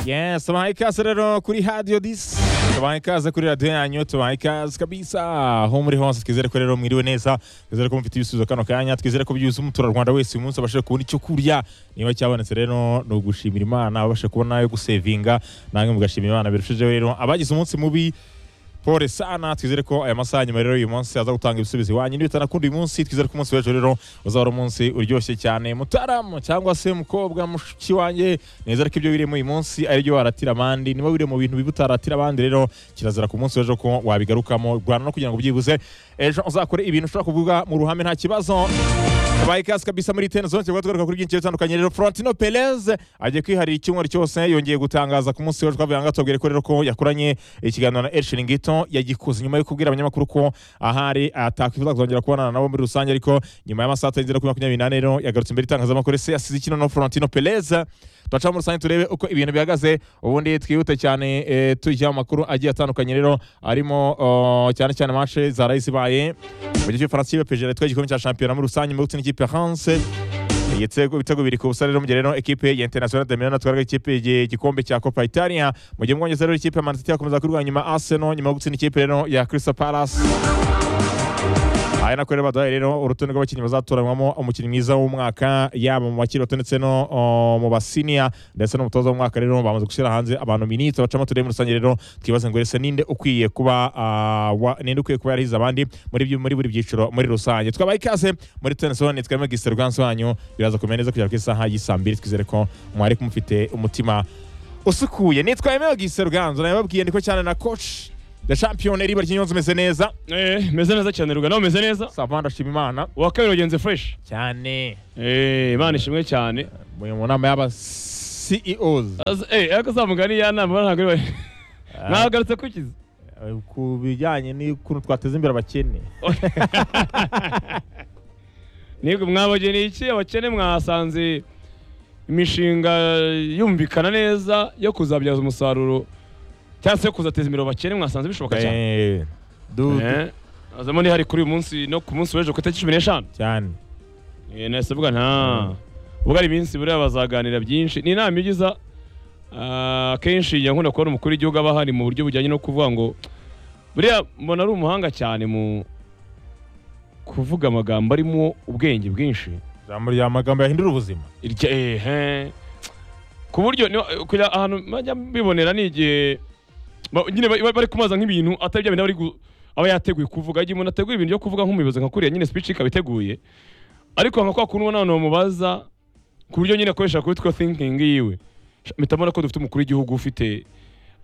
Yeah, stomani kazi rero kuri hadiyo disi stomani kazi kuri radiyo yanyu stomani kazi kabisa aho muri hose twizere ko rero mwiriwe neza twizere ko mufite ibisubizo kano kanya twizere ko byuzuye umuturarwanda wese uyu munsi abashije kubona icyo kurya niba cyabonetse rero ni ugushimira imana abasha kubona yo gusevinga namwe mugashimira imana birushijeho rero abagize umunsi mubi pole sana twizere ko aya masaha nyuma rero uyu munsi aza gutanga ibisubizo iwanyu niba bitanakunda uyu munsi twizere ko umunsi w'ejo rero uzaba ari umunsi uryoshye cyane mutaramu cyangwa se mukobwa mushiki wanjye nizere ko ibyo wirimo uyu munsi ari byo waratira abandi niba wiri mu bintu bibi utaratira abandi rero kirazira ku munsi w'ejo ko wabigarukamo rwanda no kugira ngo ubyibuze ejo uzakore ibintu ushobora kuvuga mu ruhame nta kibazo Bayi kasi kabisa muri teni zone tukaba tugaruka kuri byinshi bitandukanye rero Florentino Perez agiye kwiharira icyumweru cyose yongeye gutangaza ku munsi w'ejo twavuga ngo tubwire ko rero ko yakoranye ikiganiro na Elshin Ngito yagikoze nyuma yo kubwira abanyamakuru ko ahari atakwifuza kuzongera kubonana nabo muri rusange ariko nyuma y'amasaha atarenze kuri makumyabiri n'ane rero yagarutse imbere y'itangazamakuru se yasize ikinono Florentino Perez turaca muri rusange turebe uko ibintu bihagaze ubundi twihute cyane eh, tujya mu makuru agiye atandukanye rero arimo oh, cyane cyane mashe zaraye zibaye mu gihe cy'ubufaransa ikipe pejera itwaye igikombe cya shampiyona muri rusange mu gutsinda ikipe ya france igitego ibitego biri ku busa rero mu gihe rero ekipe ya international de milano twaraga ikipe igikombe cya copa italia mu gihe mu bwongereza rero ikipe ya man city yakomeza kurwanya nyuma arsenal nyuma yo gutsinda ikipe rero ya crystal palace aya nako rero baduhaye rero urutonde rw'abakinnyi bazatoranyamo umukinnyi mwiza w'umwaka yaba mu bakiri bato ndetse no uh, mu basiniya ndetse n'umutoza w'umwaka rero bamaze gushyira hanze abantu minitse bacamo turebe muri rusange rero twibaze ngo ese ninde ukwiye kuba uh, wa- ninde ukwiye kuba yarahize abandi muri byu- muri buri byiciro muri rusange twabaye ikaze muri tenisoni twebwe gisere rwansi wanyu biraza kumera neza kugera ku isaha y'isaa mbiri twizere ko mwari kumufite umutima usukuye nitwa Emeo Gisere Rwanzu nababwiye ndiko cyane na coach The champion eri barya inyonzi imeze neza Eh, meze neza cyane ruga nawe meze neza savanda ndashima imana uwa kabiri wagenze fresh cyane Eh, imana ishimwe cyane muri mu nama y'aba CEOs Az- eh, ariko za mugani ya nama ntabwo ari we. mwagarutse kukiza Eh, ku bijyanye n'ukuntu twateza imbere abakene nibwo mwabageneye iki abakene mwasanze imishinga yumvikana neza yo kuzabyaza umusaruro cyangwa se yo kuzateza imbere abakene mwasanze bishoboka cyane Eh, du- du- Eh, hazamo n'ihari kuri uyu munsi no ku munsi w'ejo ku itariki cumi n'eshanu cyane Eh, nahise mvuga nta ubwo ari iminsi buriya bazaganira byinshi ni inama iyo ugiza ah, akenshi njya nkunda kubona umukuru w'igihugu aba ahari mu buryo bujyanye no kuvuga ngo buriya mbona ari umuhanga cyane mu kuvuga amagambo arimo ubwenge bwinshi ijambo rya magambo yahindura ubuzima irya ehe ku buryo niba- kugira ahantu bajya bibonera ni igihe ba- nyine ba- ba- bari kumaza nk'ibintu atari bya bintu aba ari gu- aba yateguye kuvuga igihe umuntu ateguye ibintu byo kuvuga nk'umuyobozi nka kuriya nyine speech ikaba iteguye ariko nka kwa kundi ubona abantu bamubaza ku buryo nyine akoresha kuri two thinking yiwe Sha- mpita mbona ko dufite umukuru w'igihugu ufite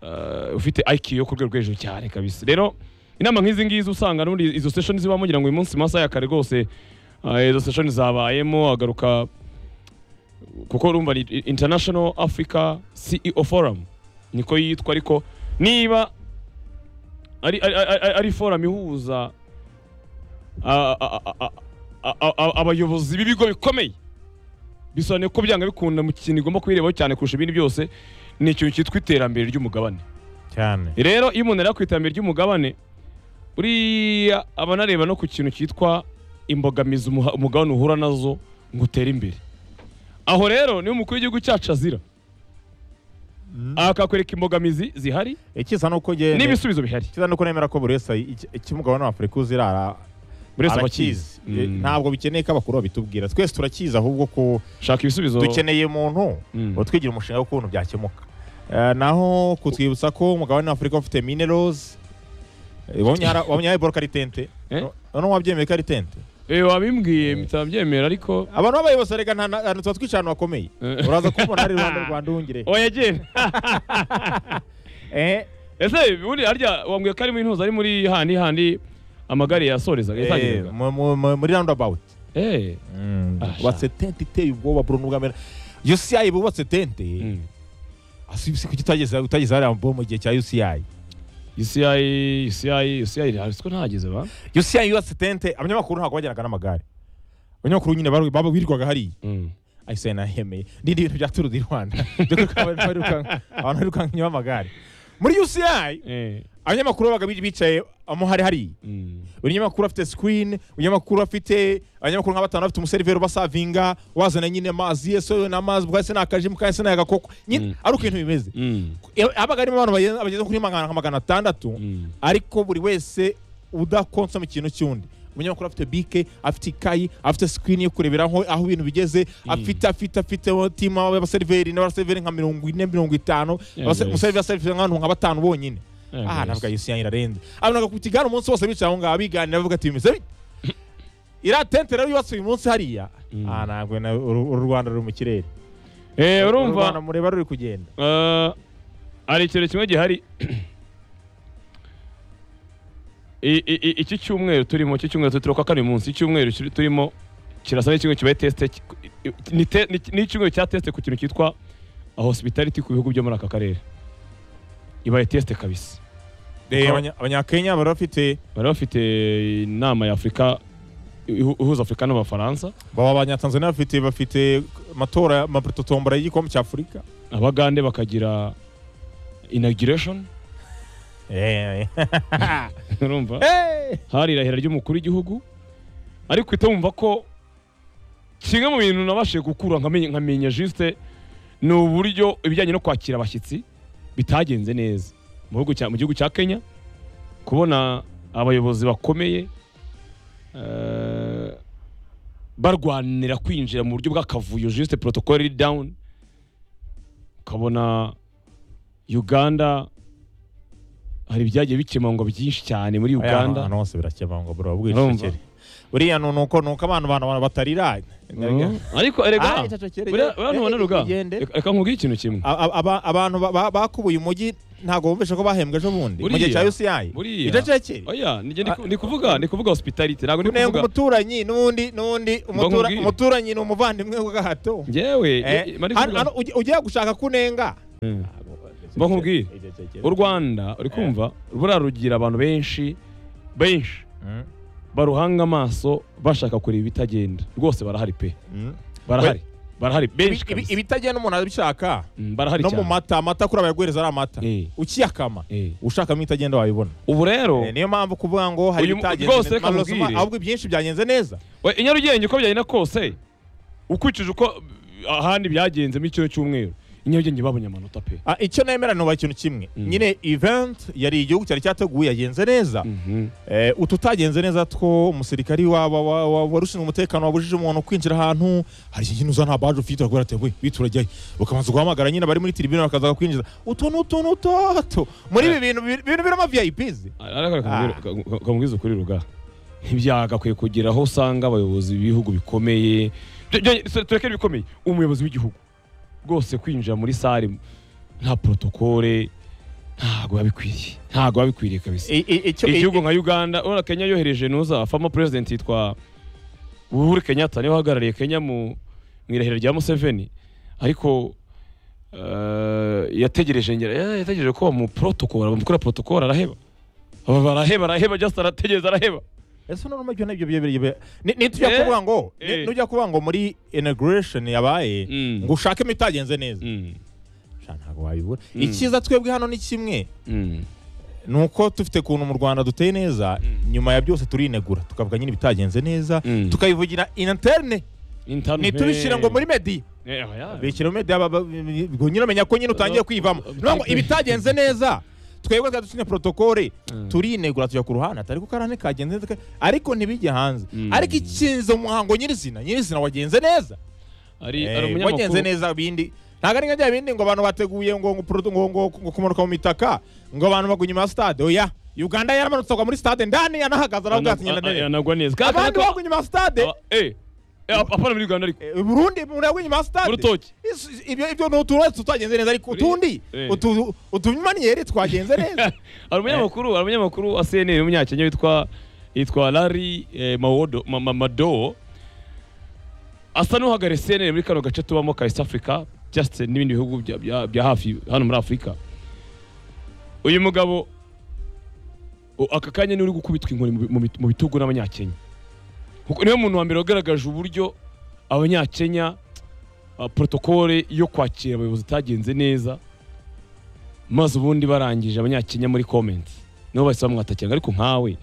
eh, ufite IQ yo ku rwego rwo hejuru cyane kabisa rero inama nk'izi ngizi usanga n'ubundi izo session ziba mugira ngo uyu munsi mu masaha ya kare rwose eh, izo session zabayemo agaruka kuko urumva ni international africa ceo forum niko yitwa ariko niba ari, ari, ari- ari, ari forum ihuza a- a- a- a- a- a- abayobozi b'ibigo bikomeye bisobanuye ko byanga bikunda mu kintu igomba kubirebaho cyane kurusha ibindi byose ni ikintu cyitwa iterambere ry'umugabane cyane rero iyo umuntu areba ku iterambere ry'umugabane buriya aba anareba no ku kintu cyitwa imbogamizi umuha- umugabane uhura nazo ngo utere imbere aho rero niyo umukuru w'igihugu cyacu azira akakwereka imbogamizi zihari ikiza ni uko njye n'ibisubizo bihari ikiza ni uko nemera ko buri wese iki- icyo umugabane wa afurika uzi ara- buri wese aba arakizi Eh, Mm. ntabwo bikeneye ko abakuru babitubwira twese turakizi ahubwo ko shaka ibisubizo dukeneye umuntu Mm. utwigira umushinga w'ukuntu byakemuka Eh, naho kutwibutsa ko umugabane w'afurika ufite minerals eh, wabonye hari- wabonye hari boroka ari tente Eh? none wabyemeye ko ari tente Eh, wabimbwiye mpita mbyemera ariko abantu b'abayobozi reka nta- nta- tuba twicaye ahantu hakomeye Eh. uraza kubona hari iruhande rwa ndungire oya genda Eh, ese ubundi harya wambwiye ko arimo intuza ari muri handi handi amagare yasoreza eh, yatangiraga mu- mu- mu- muri roundabout eh Ah, bubatse tente iteye ubwoba burundu bwa mbere UCI bubatse tente Mm. asibise kuki utageze utageze hariya bo mu gihe cya UCI UCI, UCI, UCI ntabwo ntageze ba. UCI yubatse tente abanyamakuru ntabwo bajyanaga n'amagare abanyamakuru nyine bari- baba birirwaga hariya ahise nahemeye n'ibindi bintu bya turu di rwanda Byo kwiruka- abantu birukanka inyuma y'amagare muri UCI Eh. abanyamakuru babaga bi- bicaye aho hari hari buri nyamakuru afite sikirini buri nyamakuru afite abanyamakuru nka batanu bafite umuseriveri ubasavinga wazana nyine amazi ye so n'amazi bwahise n'akajimu kahise n'agakoko nyine Mm. ari uko ibintu bimeze habaga harimo abantu bageze- bageze kuri magana nka magana atandatu ariko buri wese udakonsoma ikintu cy'undi umunyamakuru afite bike afite ikayi afite sikirini yo kureberaho aho ibintu bigeze afite afite afite timu abaseriveri n'abaseriveri nka mirongo ine mirongo itanu Yeah, abase- yes. umuseriveri aseriveri nk'abantu nka batanu bonyine aha navuga yusi yanyu irarenze abanaga ku kiganiro umunsi wose bicaye aho ngaho biganira bavuga ati bimeze bite iriya tente rero yubatse uyu munsi hariya Mm. aha ntabwo na- uru uru Rwanda ruri mu kirere Eh, Uru Rwanda urumva mureba ruri kugenda eh, hari ikintu kimwe gihari I- i- i- iki cyumweru turimo iki cyumweru turi kwa kane uyu munsi icyumweru kiri- turimo kirasa n'icyumweru kibaye tesite ni te- ni- ni icyumweru cya tesite ku kintu cyitwa hospitality ku bihugu byo muri aka karere ibaye tesite kabisa Eh, Uko- abanya- abanyakenya bari bafite bari bafite inama ya afurika ihu- ihuza afurika n'abafaransa baba abanyatanzania bafite bafite amatora amaputo tombora y'igikombe cya afurika abagande bakagira inauguration Eh, urumva eh. hari irahira ry'umukuru w'igihugu ariko uhita wumva ko kimwe mu bintu nabashije gukura nkamenya nkamenya juste ni uburyo ibijyanye no kwakira abashyitsi bitagenze neza mu gihugu cya, mu gihugu cya kenya kubona abayobozi bakomeye eh, barwanira kwinjira mu buryo bw'akavuyo juste protocol iri down ukabona uganda hari ibyagiye bikemangwa byinshi cyane muri Aya, uganda ahantu hose birakemangwa bro Urumva? bwicecekere buriya ni uko ni uko abantu abantu batarira Mm. ariko erega Ah, icecekere, buriya buriya eh, ntubona eh, ruga igende. Reka- reka nkubwire ikintu kimwe A- a- aba- abantu ba- ba- bakubuye umujyi ntabwo bumvishe ko bahembwe ejo bundi mu gihe Buriya, cya UCI buriya. icecekere oya ni jye Ah. ndi kuvuga ndi kuvuga hospitality ntabwo ndi kunenga kuvuga umuturanyi n'undi n'undi umutura- nkubwire. umuturanyi ni umuvandimwe wa gahato njyewe Eh, eh, mba ndi hano- kuvuga- hano ugi- ugiye gushaka kunenga Mm. Mba nkubwire. u rwanda uri kumva buriya rugira abantu benshi benshi Mm, baruhanga amaso bashaka kureba ibitagenda rwose barahari pe mm. barahari barahari Ibi- benshi ibi- kabisa ibitagenda umuntu abishaka Mm, barahari no mu cyane mata amata kuri abayaguhereza ari amata Eh, ukiyakama eh. ushakamo itagenda wayibona ubu rero Eh, niyo mpamvu kuvuga ngo hari Uyu mu- ibitagenze rwose neza, reka malosoma, nkubwire. ahubwo ibyinshi byagenze neza we i nyarugenge uko byagenda kose ukurikije uko ahandi byagenze muri kino cyumweru i nyarugenge babonye amanota pe Ah, icyo nemera nuba ikintu kimwe Mm. nyine event yari igihugu cyari cyateguye yagenze neza Mhm. Eh, ututagenze neza two umusirikari wa- wa- wa- wa- warushinzwe umutekano wabujije umuntu kwinjira ahantu hari iki kintu uza nta baje ufite uragura ati we witura jyayo bakabanza guhamagara nyine abari muri tribune bakaza kukwinjiza utu ni utu ni utoto muri ibi bintu biri- bintu birimo VIPs ariko reka Ah. nkubwire- ka- ka- kamubwize ukuri ruga ntibyagakwiye kugira aho usanga abayobozi b'ibihugu bikomeye Byo- byo- se- turekere ibikomeye umuyobozi w'igihugu rwose kwinjira muri sare nta protokole ntabwo biba bikwiriye ntabwo biba bikwiriye kabisa I- i- icyo- i- igihugu nka uganda urabona kenya yohereje nuza fama president yitwa uhuru kenyatta niwe uhagarariye kenya mu mu irahira rya museveni ariko eh, yategereje ngira eh, yategereje ko bamuprotokora bamukora protokora araheba Aba baraheba araheba just arategereza araheba ese none ibyo nabyo byebereye be- ni- nitujya Eh, kuvuga ngo ni- eh. nujya kuvuga ngo muri inauguration yabaye Mm. ngo ushakemo itagenze neza Mm, Sha, ntabwo wabibura Mm. icyiza twebwe hano ni kimwe mm, ni uko dufite ukuntu mu rwanda duteye neza Mm. nyuma ya byose turinegura tukavuga nyine ibitagenze neza Mm. tukabivugira interne intanu- ntitubishyire ngo muri mediya Eh, ah, ya. bishyira muri mediya baba- ngo nyine amenya ko nyine utangiye kwivamo Eh, niyo ngo eh, ibitagenze neza twebwe twari dusinye protokole Mm. turinegura tujya ku ruhande atari ko karane kagenze neza ariko ntibijye hanze Mm. ariko ikinze umuhango nyirizina nyirizina wagenze neza Ari- Eh, ari umunyamakuru- wagenze neza bindi ntago ari nka bya bindi ngo abantu bateguye ngo ngo produ- ngo ngo ngo kumanuka mu mitaka ngo abantu bagwa inyuma ya stade oya Uganda yaramanutse agwa muri stade ndani yanahagaze aravuga ati ngenda Ana- ndebe anagwa neza Kandi abandi nako- bagwa inyuma ya stade aba- eh, eh, apana muri uganda ariko eh, Burundi muri bagwa inyuma ya stade Urutoki. Is- ibyo ibyo ni uturere tutagenze neza ariko Uri- utundi eh. utu utumaniyeri twagenze neza hari umunyamakuru hari umunyamakuru wa CNN w'umunyakenya witwa yitwa Larry eh, Mawodo Ma- Ma- Mado asa n'uhagarariye CNN muri kano gace tubamo ka East Africa just n'ibindi bihugu bya- bya- bya hafi hano muri Afurika uyu mugabo o- aka kanya niwe uri gukubitwa inkoni mu bi- mu bit- mu bitugu n'abanyakenya kuko niwe muntu wa mbere wagaragaje uburyo abanyakenya ah, protokole yo kwakira abayobozi itagenze neza maze ubundi barangije abanyakenya muri komenti nibo bahise bamwatakiranga ariko nkawe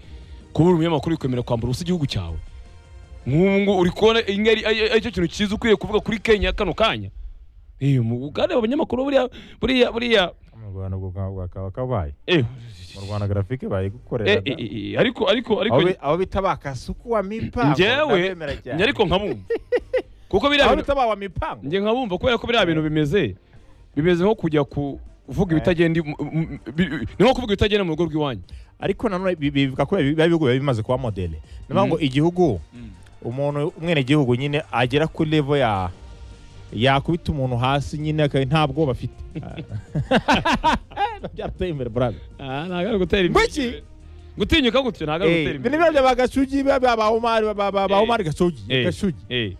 kuba uri umunyamakuru bikwemera kwambara ubusa igihugu cyawe nk'ubu ngubu uri kubona iyi ngiyi ari- ari- aricyo kintu cyiza ukwiye kuvuga kuri kenya kano kanya Eh, mu- ugareba abanyamakuru buriya buriya buriya mu rwanda ubwo bwakaba kabaye eh, mu rwanda grafike bayi eh, gukorera eh, eh, ariko ariko aho ariko bi- aho bita bakasuku wa mipango njyewe ndabemera cyane. njye ariko nkabumva kuko biriya aho bintu bita ba wa mipango njye nkabumva kubera ko biriya bintu bimeze bimeze nko kujya kuvuga ibitagenda i- m- m- bi- ni nko kuvuga ibitagenda mu rugo rw'iwanyu ariko nanone bi- bivuga ko biba ibihugu biba bimaze kuba modele ni ukuvuga ngo igihugu umuntu umwenegihugu nyine agera kuri levo ya yakubita umuntu hasi nyine aka- nta bwoba afite byarateye imbere burabe ntabwo ari gutera imbere. Ngwiki? gutinyuka gutyo ntabwo ari gutera Eh, bino imbere biba bya gasugi biba bya ba omari ba- ba- ba ba Eh. omari gasugi Eh, gasugi eh.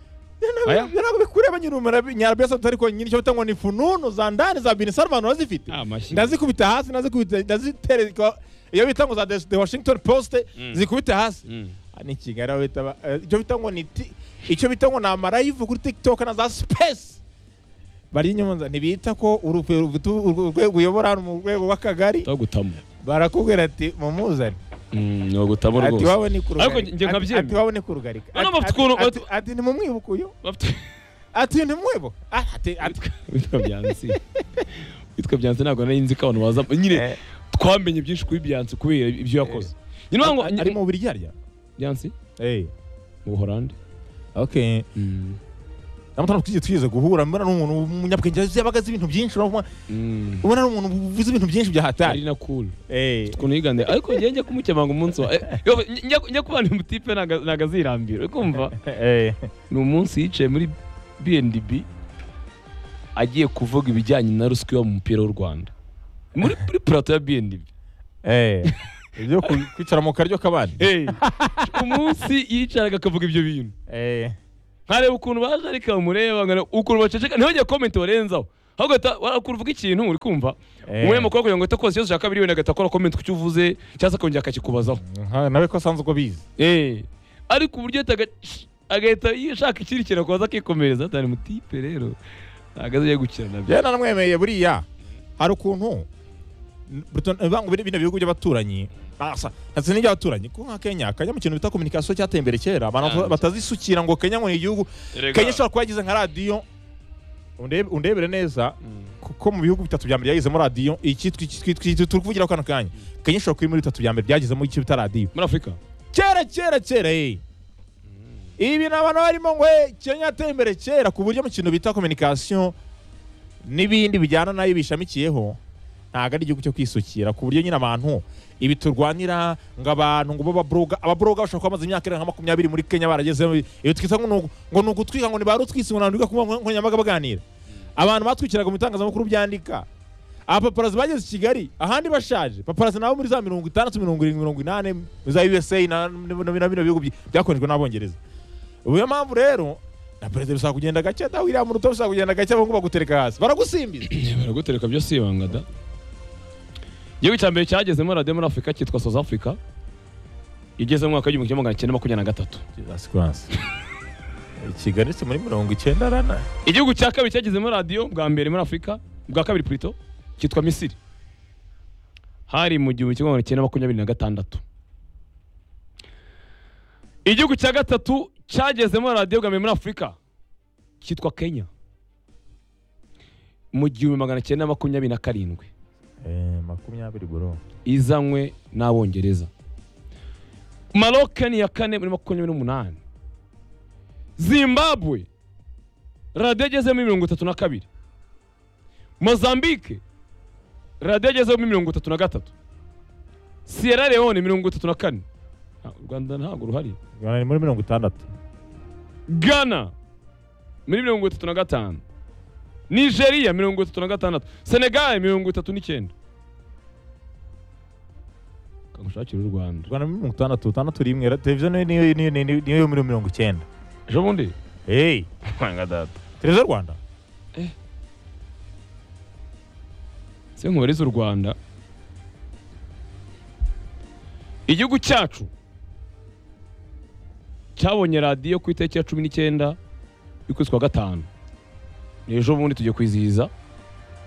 Aya? ntabwo bikureba nyine umara nyarabesa ariko nyine icyo bita ngo ni fununu za ndani za bini sarumani urazifite Ah, amashyi. ndazikubita hasi ndazikubita ndazitereka iyo bita ngo za The- the washington post Mm. zikubite hasi Mm. Ah, ni kigali aho bita ba- eh, icyo bita ngo ni ti- icyo bita ngo ni amarayivu kuri tiktok na za space bari inyuma za- ntibita ko urupe- urupe- urwo urwego uyobora hano mu rwego rw'akagari Ndagutamo. barakubwira ati mumuzane Mm, ndagutamo ati rwose wabo ni Ariko kurugarika Ati- njye nkabyemera. ati wabo ni kurugarika Hano Ati- bafite ati- ukuntu- ati- ati nimumwibuke uyu Bafite- ati ntimwibuke Ah, ati ati witwa byansi witwa byansi ntabwo nari nzi ko abantu baza nyine Eh. twamenye byinshi kuri byansi kubera ibyo yakoze nyine A- ngo a- ari mu biryarya byansi eh mu buhorandi okay Mm. namutano twigeze twigeze guhura mbona n'umuntu w'umunyabwenge yabaga azi ibintu byinshi urabona- Mm. ubona n'umuntu uvuze ibintu byinshi bya hatari ari na cool eh ukuntu yigande ariko njye njya kumukemanga umunsi wa eh, yo, njya njya kubana umutipe ntago azirambira uri kumva eh ni umunsi yicaye muri bnb agiye kuvuga ibijyanye na ruswa iba mu mupira w'u rwanda muri muri plato ya bnb eh ibyo ku- kwicara mu karyo kabandi hey. umunsi yicaraga akavuga ibyo bintu eh nkareba ukuntu baje ariko bamureba nkareba ukuntu baceceka ntihongere komenti barenzaho ahubwo ahita- wa- ukuntu uvuga ikintu uri kumva Eh. umunyamakuru kugira ngo ahite akora ikibazo cya kabiri wenda agahita akora komenti ku cyo uvuze cyangwa se akongera akakikubazaho nka- nawe ko asanzwe ubwo bizi Eh, ariko uburyo yahitaga- agahita yishaka ikindi kintu akaza akikomereza atari mutipe rero ntabwo azajya gukina nabyo yewe nanamwemeye buriya hari ukuntu n- Burton- eh, bang- bino bihugu by'abaturanyi asa ndetse n'iby'abaturanyi ko nka kenya kajya mu kintu bita kominikasiyo cyateye imbere kera abantu Ah. batazisukira ngo kenya ngo ni igihugu kenya ishobora kuba yagize nka radiyo Undebe- undebere neza Mm. kuko mu bihugu bitatu bya mbere byagezemo radiyo iki twi- twi- twi- turi kuvugira kano kanya kenya ishobora kuba iri muri bitatu bya mbere byagezemo icyo bita radiyo muri afurika kera kera kera eh ibi ni abantu barimo ngo eh, kenya yateye imbere kera ku buryo mu kintu bita kominikasiyo n'ibindi bijyana nayo bishamikiyeho ntabwo ari igihugu cyo kwisukira ku buryo nyine abantu ibi turwanira ngo abantu ngo bababroga ababroga bashobora kuba bamaze imyaka irenga nka makumyabiri muri kenya baragezemo ibi twita ngo ni ugu- ngo ni ugutwika ngo ni ba rutwisi ngo ntabwo kuba nkoranyambaga baganira abantu batwikiraga mu bitangazamakuru byandika abapaparazi bageze i kigali ahandi bashaje paparazi nabo muri za mirongo itandatu mirongo irindwi mirongo inani za usa na na- na bino bihugu by- byakoreshejwe n'abongereza ubu niyo mpamvu rero na perezida bisaba kugenda gake na william ruto bisaba kugenda gake ahubwo bagutereka hasi baragusimbiza baragutereka byo si ibanga da igihugu cya mbere cyagezemo radiyo muri afurika cyitwa south africa igeze mu mwaka w'igihumbi kimwe magana cyenda makumyabiri na gatatu kigali si muri mirongo icyenda rana igihugu cya kabiri cyagezemo radiyo bwa mbere muri afurika bwa kabiri purito cyitwa misiri hari mu gihumbi kimwe magana cyenda makumyabiri na gatandatu igihugu cya gatatu cyagezemo radiyo bwa mbere muri afurika cyitwa kenya mu gihumbi magana cyenda makumyabiri na karindwi makumyabiri buro izanywe n'abongereza maroke ni iya kane muri makumyabiri n'umunani zimbabwe radiyo agezemo mirongo itatu na kabiri mozambique radiyo agezemo mirongo itatu na gatatu sierra leone mirongo itatu na kane Ah, u rwanda ntabwo ruhari ni muri mirongo itandatu ghana muri mirongo itatu na gatanu nigeria mirongo itatu na gatandatu senegal mirongo itatu n'icyenda kangushakira u rwanda rwanda muri mirongo itandatu itandatu rimwe ra- televiziyo niyo- niyo- niyo niyo- niyo yo muri mirongo icyenda ejo bundi hey kwanga data televiziyo rwanda se nkubariza u rwanda igihugu cyacu cyabonye radiyo ku itariki ya cumi n'icyenda y'ukwezi kwa gatanu ni ejo bundi tugiye kwizihiza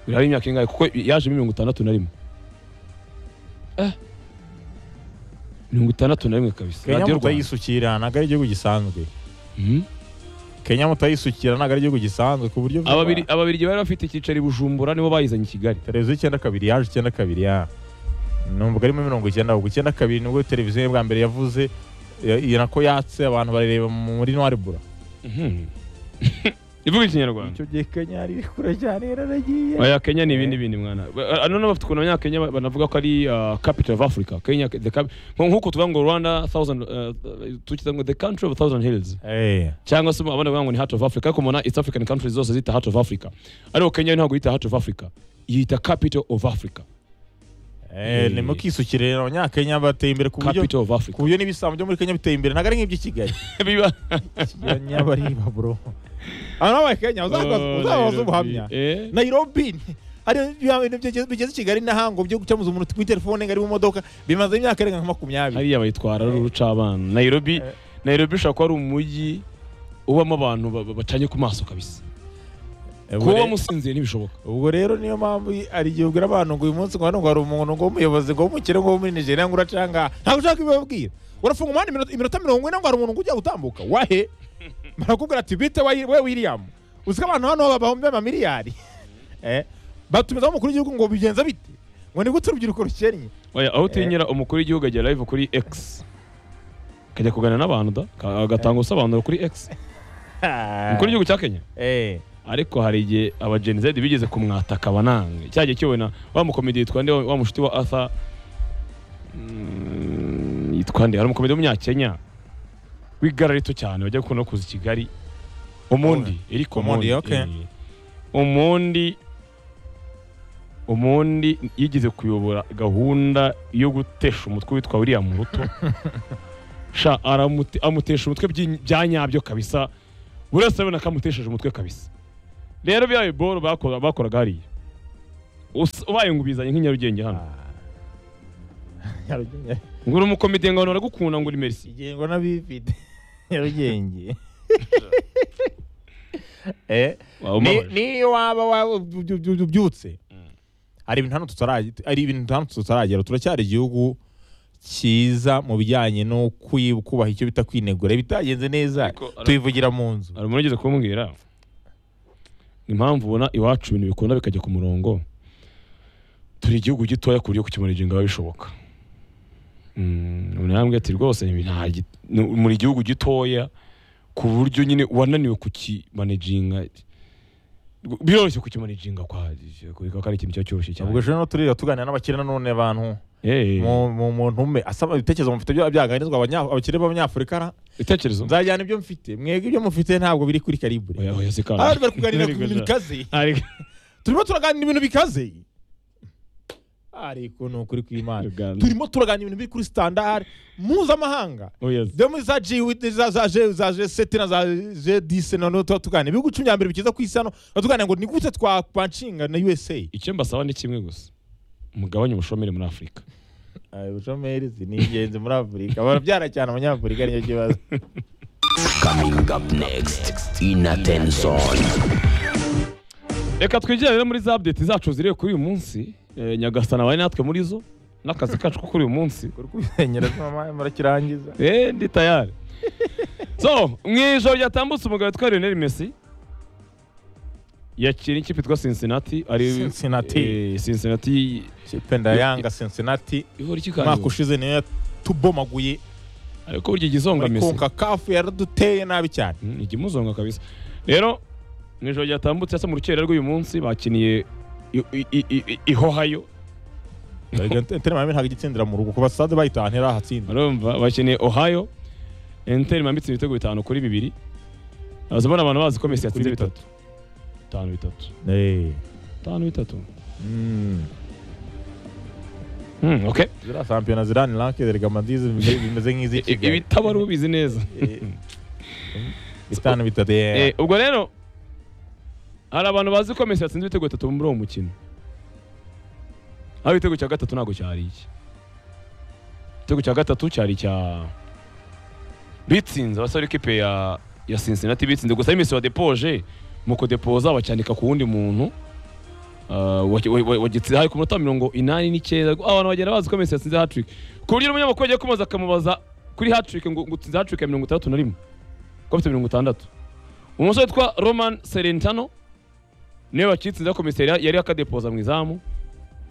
birahari imyaka ingahe kuko yaje mirongo itandatu na rimwe Eh. mirongo itandatu na rimwe kabisa kenya radiyo rwanda mutayisukira ntabwo ari igihugu gisanzwe Mhm. kenya mutayisukira ntabwo ari igihugu gisanzwe ku buryo Ababiri- ababirigi bari bafite icyicaro i bujumbura nibo bayizanye i kigali televiziyo icyenda kabiri yaje icyenda kabiri ya numvaga arimo mirongo icyenda ahubwo icyenda kabiri nibwo televiziyo yo bwa mbere yavuze ya- ya- nako yatse abantu barareba muri noiribura Mhm. ivuga ikinyarwanda icyo gihe kenya yari iri kure cyane yararagiye aya kenya ni ibindi bindi mwana Ba- ah, none bafite ukuntu abanyakenya ba- banavuga ko ari ah, capital of africa kenya the cap- nko- nk'uko tuvuga ngo rwanda thousand ah, tukivuga ngo the country of thousand hills Eh, cyangwa se abandi bavuga ngo ni heart of africa ariko mubona east african countries zose zita heart of africa ariko kenya ntabwo yita heart of africa yita capital of africa eh, ni mukisukire rero abanyakenya bateye imbere ku buryo capital of ku africa buryo n'ibisambo byo muri kenya biteye imbere ntabwo ari nk'iby'i kigali biba nyabariba bro aba ni abakenya uzababaza ubuhamya Eh. nairobi hari bya bintu bigeze- bigeze i kigali n'ahango byo gucamuza umuntu kuri telefone ngo ari mu modoka bimaze imyaka irenga nka makumyabiri hariya bayitwara ari urucabana nairobi Eh. nairobi ushobora kuba ari umujyi ubamo abantu ba- ba- bacanye ku maso kabisa Ubwo kuba rero- wamusinziye ntibishoboka ubwo rero niyo mpamvu i- hari igihe ubwira abantu ngo uyu munsi ngo hano ngo hari umuntu ngo w'umuyobozi ngo w'umukire ngo wo muri nigeria ngo uracanga ntabwo ushaka ibibabwira urafunga umuhanda iminota- iminota mirongo ine ngo hari umuntu ngo ujya gutambuka wahe barakubwira ati bite wayi- we william uzi ko abantu hano bahombe amamiliyari Eh, batumizaho umukuru w'igihugu ngo bigenza bite ngo ni gute urubyiruko rukennye Oya, aho utinyira umukuru w'igihugu ajya live kuri X akajya kuganira n'abantu da ka- agatanga ubusobanuro kuri X umukuru w'igihugu cya Kenya Eh, ariko hari igihe aba Gen Z bigeze kumwataka banange cya gihe kiwe na wa mukomedi yitwa nde wa mushuti wa Arthur mm, yitwa nde hari umukomedi w'umunyakenya w'igara rito cyane wajya gukunda no kuza i Kigali umundi Eric Omondi, Omondi okay. eh. umundi umundi yigeze kuyobora gahunda yo gutesha umutwe witwa William Ruto sha aramute- amutesha umutwe by'i- bya nyabyo kabisa buri wese arabona ko amutesheje umutwe kabisa rero bya biboro bakora- bakoraga hariya Us- ubaye ngo ubizanye nk'i Nyarugenge hano ah. Nyarugenge. ngo uri umukomite ngo abantu baragukunda ngo uri merci igengwa n'abifite nyarugenge Eh, Waba ni- ubabaje. niyo waba wa- ubyu- ubyu- ubyutse hari ibintu hano tutaragira hari ibintu hano tutaragera turacyari igihugu cyiza mu bijyanye no kwi- kubaha icyo bita kwinegura bitagenze neza Ariko- ariko- tubivugira mu nzu hari umuntu ugeze kumbwira impamvu ubona iwacu ibintu bikunda bikajya ku murongo turi igihugu gitoya ku buryo kukimanejinga biba bishoboka Mm, umuntu yarambwiye ati rwose ibi nta gi- ni- muri igihugu gitoya ku buryo nyine wananiwe kukimanejinga biroroshye kukimanejinga kwa ko ari ikintu kiba cyoroshye cyane ubwo ejo rero turira tuganira n'abakire nanone abantu Eh, mu- mu mu ntume asaba ibitekerezo mufite bya- byaganirizwa abanya- abakire b'abanyafurika ra ibitekerezo nzajyana ibyo mfite mwebwe ibyo mufite ntabwo biri kuri karibure oya oya sikara aha bari kuganira ku bintu bikaze Ariko- turimo turaganira ibintu bikaze ariko ni ukuri kw'imana Uganda. turimo turaganira ibintu biri kuri standard mpuzamahanga oya byo muri za G with za za G za G seti na za G disi na tuba tuganira ibihugu cumi bya mbere bikiza ku isi hano tuba tuganira ngo ni gute twakwanshinga na USA icyo mbasaba ni kimwe gusa umugabane ubushomeri muri afurika ubushomeri ni ingenzi muri afurika barabyara cyane abanyafurika niyo kibazo Coming up next, Inatenson. reka twigire rero muri za update zacu ziriwe kuri uyu munsi Eh, nyagasana wari natwe muri zo n'akazi kacu ko kuri uyu munsi kuri kubisenyera mama murakirangiza eee ndi tayari so mu ijoro ryatambutse umugabo witwa Lionel Messi yakira ikipe yitwa Cincinnati ari Cincinnati. Eh, Cincinnati kipe ndayanga Cincinnati ihora iki umwaka ushize niyo yatubomaguye ariko burya igizonga muri Messi konka kafu yaraduteye nabi cyane Mm, ikimuzonga kabisa rero mu ijoro ryatambutse asa mu rukerera rw'uyu munsi bakiniye i- i- i- i- i Ohio Inter Miami ntabwo igitsindira mu rugo kuba stade bayitahana irahatsinda urumva bakeneye ohio enteri mambitse ibitego bitanu kuri bibiri aza mbona abantu bazi ko mesi Kuri yatsinze bitatu bitanu bitatu Eh. bitanu bitatu Mm. Hmm, okay ziriya shampiyona ziriya ni ranke zerega amadizi bimeze nk'iz'i I- kigali ibitabo ari ubizi neza bitanu bitatu yeah. Eh, ubwo rero hari abantu bazi ko mesi yatsinze ibitego bitatu muri uwo mukino aho igitego cya gatatu ntabwo cyari iki igitego cya gatatu cyari icya bitsinze abasore ikipe ya ya Cincinnati bitsinze gusa Messi wadepoje mu kudepoza bacyanika ku wundi muntu Ah, wagi- wa- wa- wagitsinze hari ku munota mirongo inani n'icyenda Ariko abantu bagenda bazi ko Messi yatsinze hatrick ku buryo umunyamakuru yagiye kumubaza akamubaza kuri hatrick ngo ngo utsinze hatrick ya mirongo itandatu na rimwe ko afite mirongo itandatu umusore witwa roman serentano niwe wakitsinze komiseri yari akadepoza mu izamu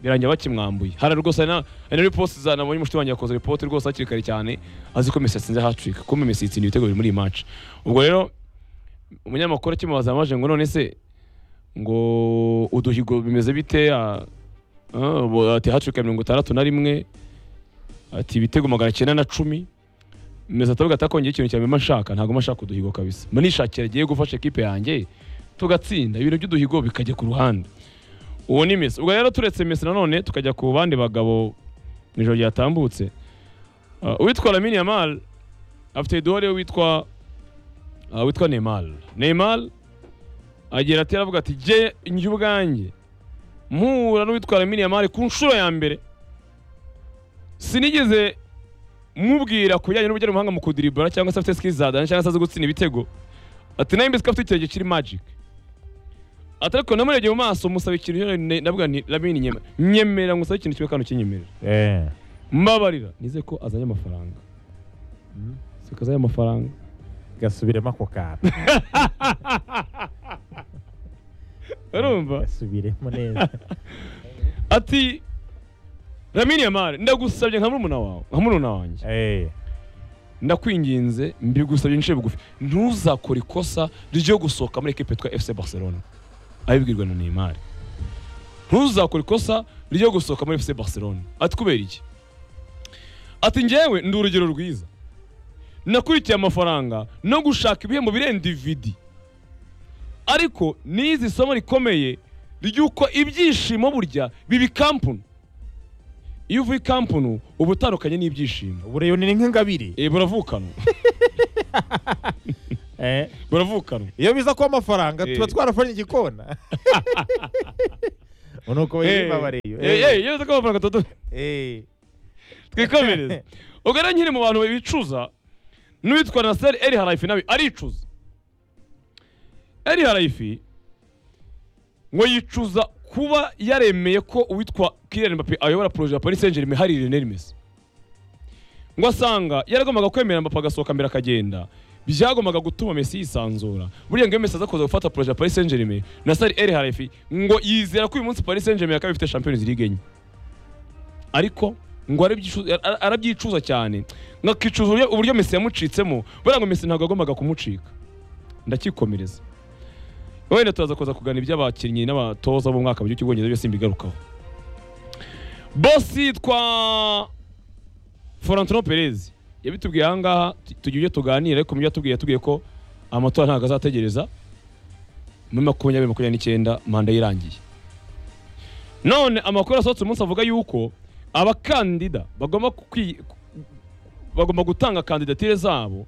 birangira bakimwambuye hari rwose hari na- hari na riposti za nabonye umushuti wanjye yakoze ripoti rwose hakiri kare cyane azi ko Messi yatsinze hatrick kumbe Messi yitsinda ibitego biri muri iyi match ubwo rero umunyamakuru akimubaza amaje ngo none se ngo uduhigo bimeze bite Ah, ah, ubu ati hatrick ya mirongo itandatu na rimwe ati ibitego magana cyenda na cumi meza atavuga ati akongera ikintu cya mbere nshaka ntabwo mba nshaka uduhigo kabisa mba nishakira agiye gufasha ekipe yanjye tugatsinda ibintu by'uduhigo bikajya ku ruhande uwo ni Messi ubwo rero turetse Messi nanone tukajya ku bandi bagabo mu ijoro ryatambutse Ah, uwitwa Lamine Yamal afite idore witwa ah, witwa Neymar Neymar agira ati aravuga ati je njye ubwanjye mpura n'uwitwa Lamine Yamal ku nshuro ya mbere sinigeze mubwira ku bijyanye n'uburyo ari umuhanga mu kudiribura cyangwa se afite skills za dance cyangwa se azi gutsinda ibitego ati nayo mbese ko afite ikirenge kiri magic ati ariko namurebye mu maso musaba ikintu rero ne- ndavuga nti Lamine nyemera nyemera ngusabe ikintu kimwe kandi ukinyemerera Eh. mbabarira nize ko azanye amafaranga siko azanye amafaranga gasubiremo ako kantu urumva gasubiremo neza ati Lamine Yamal ndagusabye nka murumuna wawe nka murumuna wanjye Eh. ndakwinginze mbigusabye inshuro bugufi ntuzakore ikosa ryo gusohoka muri ekipe yitwa FC Barcelona abibwirwa na Neymar ntuzakore ikosa ryo gusohoka muri FC Barcelona ati kubera iki ati njyewe ndi urugero rwiza nakurikiye amafaranga no gushaka ibihembo birenze ividi ariko nize isomo rikomeye ry'uko ibyishimo burya biba ikampunu iyo uvuye ikampunu uba utandukanye n'ibyishimo ubu rero ni nk'ingabire Eh, buravukana Eh. buravukana iyo biza kuba amafaranga Eh. tuba twarafanye igikona ubu ni uko yibabariye yose ko amafaranga atatu twikomereze ubwo rero nkiri mu bantu bicuza n'uwitwa naseri eri harayifi nawe aricuza eri harayifi ngo yicuza kuba yaremeye ko uwitwa kiriyani mbappe ayobora poroje ya paris saint germain hari reneri mesi ngo asanga yaragombaga kwemera mbappe agasohoka mbere akagenda byagombaga gutuma mesi yisanzura buriya ngo iyo mesi aza kuza gufata poroje ya paris saint germain naseri eri harayifi ngo yizera ko uyu munsi paris saint germain yakaba ifite champions league enye ariko ngo arabyicu- ara- arabyicuza cyane ngo akicuza uburyo- uburyo mesi yamucitsemo buriya ngo mesi ntabwo yagombaga kumucika ndakikomereza wenda turaza kuza kugana iby'abakinnyi n'abatoza bo mu mwaka w'igihugu cy'ubwongereza byose mbigarukaho bosi yitwa Florentino Perez yabitubwiye aha ngaha tu- tugira ibyo tuganira ariko mu byo yatubwiye yatubwiye ko amatora ntabwo azategereza muri makumyabiri makumyabiri n'icyenda manda ye irangiye none amakuru asohotse umunsi avuga yuko abakandida bagomba kwi- bagomba gutanga kandidatire zabo